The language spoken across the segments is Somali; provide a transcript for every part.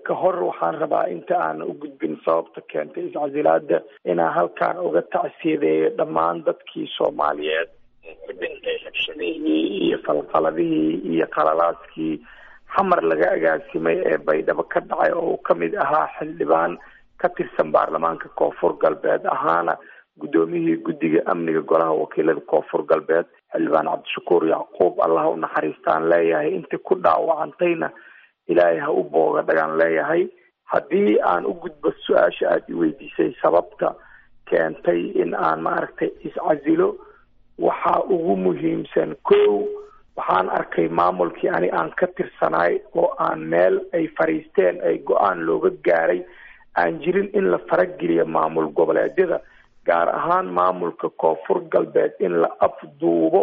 ka hor waxaan rabaa inta aan u gudbin sababta keentay iscasilaada inaan halkaan uga tacsiyadeeyo dhammaan dadkii soomaaliyeed ku dhintay rabshadihii iyo falfaladihii iyo qalalaaskii xamar laga agaasimay ee baydhabo ka dhacay oo uu kamid ahaa xildhibaan ka tirsan baarlamaanka koonfur galbeed ahaana guddoomiyihii guddiga amniga golaha wakiilada koonfur galbeed xildhibaan cabdishakuur yacquub allah u naxariistaan leeyahay intii ku dhaawacantayna ilaahay ha u booga dhagaan leeyahay haddii aan u gudbo su-aasha aada i weydiisay sababta keentay in aan maaragtay iscasilo waxaa ugu muhiimsan kow waxaan arkay maamulkii ani aan ka tirsanaay oo aan meel ay fariisteen ay go-aan looga gaaray aan jirin in la farageliyo maamul goboleedyada gaar ahaan maamulka koonfur galbeed in la afduubo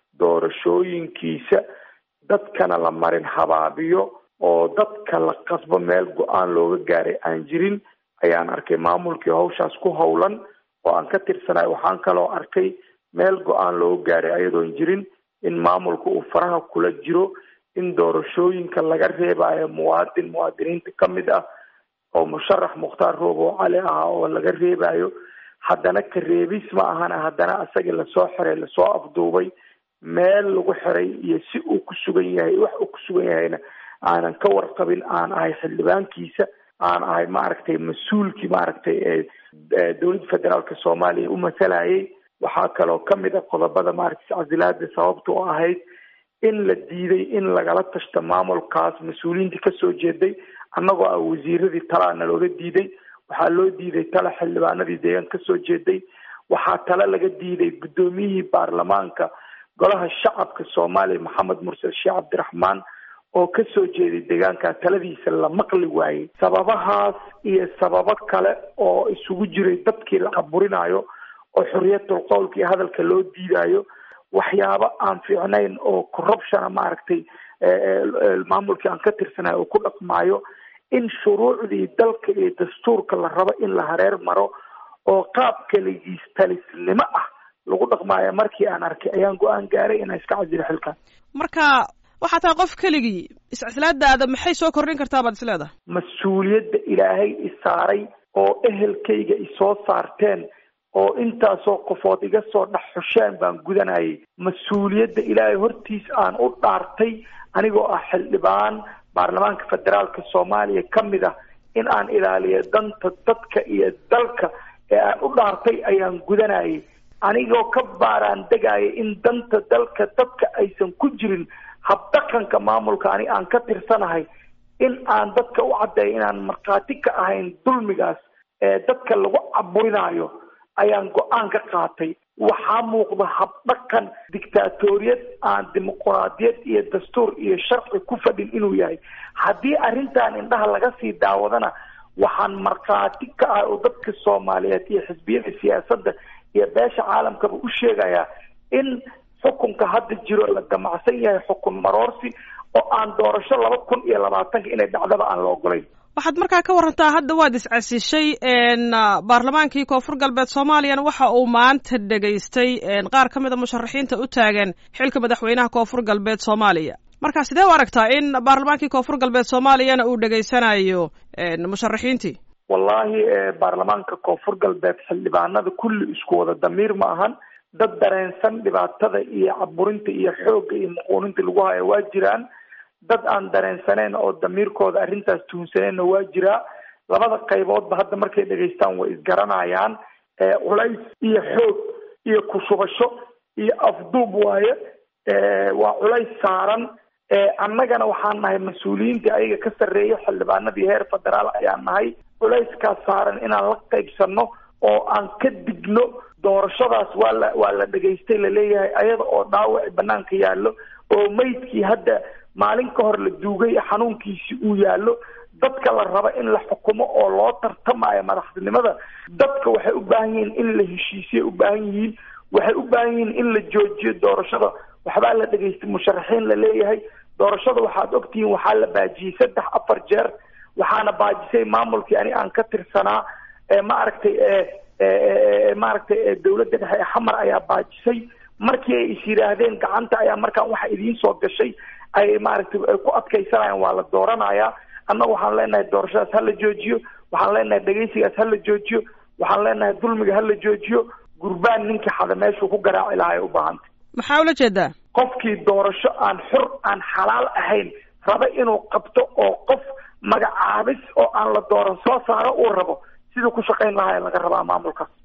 doorashooyinkiisa dadkana la marin habaabiyo oo dadka la qasbo meel go-aan looga gaaray aan jirin ayaan arkay maamulkii hawshaas ku howlan oo aan ka tirsanaay waxaan kaloo arkay meel go-aan looga gaaray ayadoon jirin in maamulka uu faraha kula jiro in doorashooyinka laga reebayo muwaadin muwaadiniinta ka mid ah oo musharax mukhtaar roobo cali ah oo laga reebayo haddana ka reebis ma ahana haddana asaga lasoo xiray lasoo afduubay meel lagu xiray iyo si uu ku sugan yahay wax uu ku sugan yahayna aanan ka warqabin aan ahay xildhibaankiisa aan ahay maaragtay mas-uulkii maaragtay ee dowladda federaalka soomaaliya u masalayay waxaa kaloo kamid a qodobada maaragtay iscasilaada sababta oo ahayd in la diiday in lagala tashto maamulkaas mas-uuliyiintii kasoo jeeday annagoo ah wasiiradii talaana looga diiday waxaa loo diiday tala xildhibaanadii deegaan kasoo jeeday waxaa tale laga diiday guddoomiyihii baarlamaanka golaha shacabka soomaaliya maxamed mursal sheekh cabdiraxmaan oo kasoo jeeday deegaanka taladiisa la maqli waayey sababahaas iyo sababo kale oo isugu jiray dadkii la caburinayo oo xorriyatul qowlka iyo hadalka loo diidayo waxyaabo aan fiicnayn oo corruptiona maaragtay maamulkii aan ka tirsanayo uu ku dhaqmaayo in shuruucdii dalka iyo dastuurka la rabo in la hareer maro oo qaab kaligiis talisnimo ah lagu dhaqmaayo markii aan arkay ayaan go-aan gaaray inaan iska casilo xilkan marka waxaa tahay qof keligii iscislaadaada maxay soo kordhin kartaa baad is leedahay mas-uuliyadda ilaahay isaaray oo ehelkayga isoo saarteen oo intaasoo qofood iga soo dhex xusheen baan gudanayay mas-uuliyadda ilaahay hortiis aan u dhaartay anigoo ah xildhibaan baarlamaanka federaalka soomaaliya ka mid ah in aan ilaaliyo danta dadka iyo dalka ee aan u dhaartay ayaan gudanayay anigoo ka baaraan degaya in danta dalka dadka aysan ku jirin habdhaqanka maamulka ani aan ka tirsanahay in aan dadka u caddeeyo inaan markhaati ka ahayn dulmigaas ee dadka lagu caburinayo ayaan go-aan ka qaatay waxaa muuqda habdhaqan dictaatoriyad aan dimuquraadiyad iyo dastuur iyo sharci ku fadhin inuu yahay haddii arrintan indhaha laga sii daawadana waxaan markhaati ka ah oo dadka soomaaliyeed iyo xisbiyada siyaasadda iyo beesha caalamkaba u sheegayaa in xukunka hadda jiro la damacsan yahay xukun maroorsi oo aan doorasho laba kun iyo labaatanka inay dhacdaba aan la ogolayn waxaad markaa ka warantaa hadda waad iscasishay baarlamaankii koonfur galbeed soomaaliyana waxa uu maanta dhegaystay qaar ka mid a musharaxiinta u taagan xilka madaxweynaha koonfur galbeed soomaaliya marka sidee u aragtaa in baarlamaankii koonfur galbeed soomaaliyana uu dhegaysanayo musharaxiintii wallahi baarlamaanka koonfur galbeed xildhibaanada kulli isku wada damiir ma ahan dad dareensan dhibaatada iyo caburinta iyo xoogga iyo muquuninta lagu hayo waa jiraan dad aan dareensaneyn oo damiirkooda arrintaas tuhunsaneenna waa jiraa labada qayboodba hadda markay dhegaystaan way isgaranayaan culays iyo xoog iyo kushubasho iyo afduub waaye waa culays saaran annagana waxaan nahay mas-uuliyiintii ayaga ka sarreeya xildhibaanadii heer federaal ayaan nahay culayskaas saaran inaan la qaybsano oo aan ka digno doorashadaas waa la waa la dhegaystay laleeyahay ayada oo dhaawaci banaanka yaallo oo meydkii hadda maalin ka hor la duugay xanuunkiisi uu yaallo dadka la raba in la xukumo oo loo tartamayo madaxtinimada dadka waxay u baahan yihiin in la heshiisiyay u baahan yihiin waxay u baahan yihiin in la joojiyo doorashada waxbaa la dhegaystay musharaxiin la leeyahay doorashada waxaad ogtihiin waxaa la baajiyey saddex afar jeer waxaana baajisay maamulkii ani aan ka tirsanaa ma aragtay maaragtay dawladda dhexe ee xamar ayaa baajisay markii ay is yidhaahdeen gacanta ayaa markaan waxa idiin soo gashay ay maaragtay ku adkaysanayaan waa la dooranayaa annaga waxaan leenahay doorashadaas hala joojiyo waxaan leenahay dhegaysigaas hala joojiyo waxaan leenahay dulmiga hala joojiyo gurbaan ninkii xada meeshuu ku garaaci lahaa ay u baahantay maxaa ula jeedaa qofkii doorasho aan xur aan xalaal ahayn raba inuu qabto oo qof magacaabis oo aan la dooran soo saaro uu rabo siduu ku shaqayn lahaa laga rabaa maamulkaas